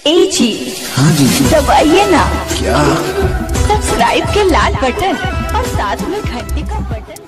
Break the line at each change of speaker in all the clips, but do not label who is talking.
ए जी
हाँ जी
दबाइए ना
क्या
सब्सक्राइब के लाल बटन और साथ में घंटी का बटन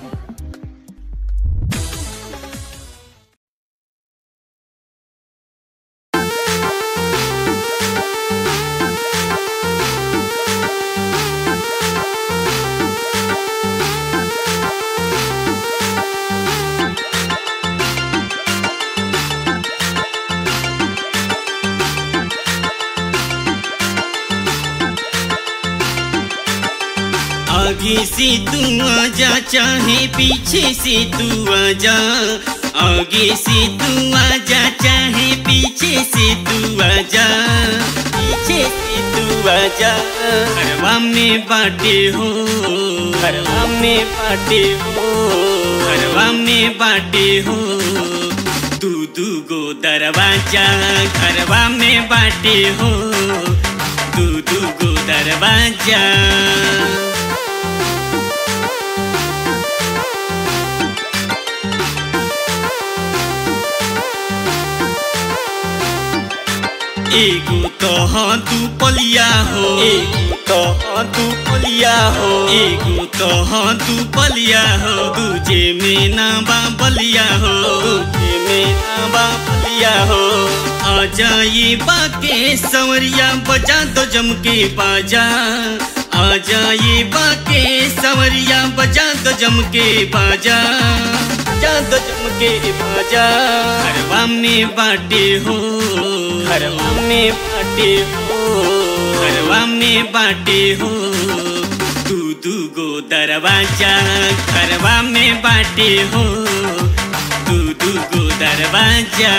आगे से तू आजा चाहे पीछे से तू आजा आगे से तू आजा चाहे पीछे से तू आजा पीछे से तू आजा घरवा में बाटे हो घरवा में बाटे हो घरवा में बाटे हो दू दू गो दरवाजा घरवा में बाटे हो दू दू गो दरवाजा एगो तो हाँ तू पलिया हो एगो तो हाँ तू पलिया हो एगो तो हाँ तू पलिया हो दूजे में ना बा बलिया हो दूजे में ना बा बलिया हो आ जाइए बाके सवरिया बजा दो जम के बाजा आ जाइए बाके सवरिया बजा दो जम के बाजा बजा दो जम के बाजा घरवा में बाटे हो घरवा में बाटे हो घरवा में बाटे हो दू दू गो दरवाजा घरवा में बाटे हो दू दू गो दरवाजा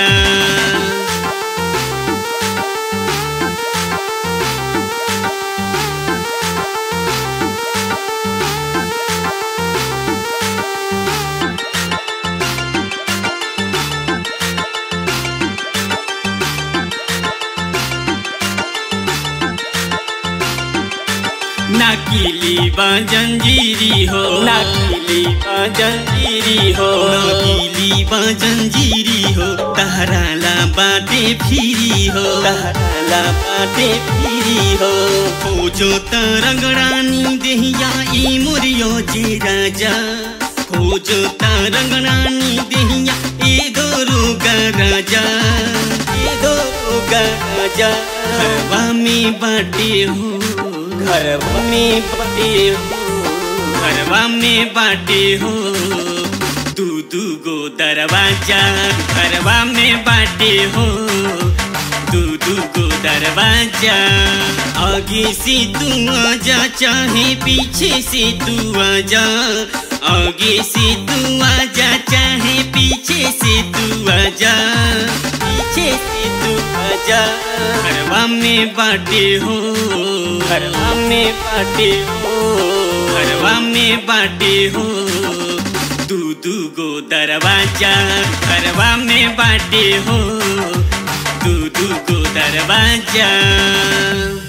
नाकिली बाजंजीरी हो नाकिली बाजंजीरी हो नाकिली बाजंजीरी हो तहराला बाटे फिरी हो तहराला बाटे फिरी हो खोजो तरंगड़ानी देहिया ई मुरियो जे राजा खोजो तरंगड़ानी देहिया ए गोरुगा राजा ए गोरुगा राजा हवा में बाटे हो घरवा में बाटे हो घरवा में बाटे हो दू दू गो दरवाजा घरवा में बाटे हो दू दू गो दरवाजा आगे से तू आजा चाहे पीछे से तू आजा आगे से तू आजा चाहे पीछे से तू आजा पीछे से तू आजा घरवा में बाटे हो घरवा में बाटे हो घरवा में बाटे हो दू दू गो दरवाजा घरवा में बाटे हो दू दू गो दरवाजा